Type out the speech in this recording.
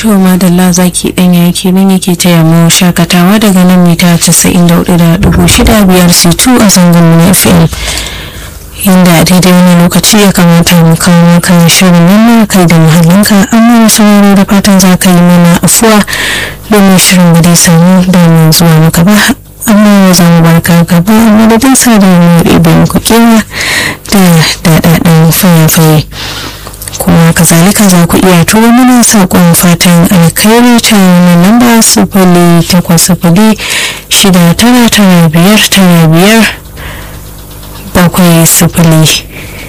to madalla zaki ɗanya yake nan yake taya mu shakatawa daga nan mita 94.6 biyar c2 a zangon na fm inda a daidai wani lokaci ya kamata mu kawo maka shirin wannan kai da muhallinka amma sauraro da fatan za ka yi mana afuwa domin shirin ba dai samu domin zuwa maka ba amma za mu barka gaba madadin sa da mu ɗebe muku kewa da daɗaɗɗen fayafaye kuma kazalika za ku iya turo mana saƙon fatan alkhairi ta wani lamba sifili takwas sifili shida tara tara biyar tara biyar bakwai sifili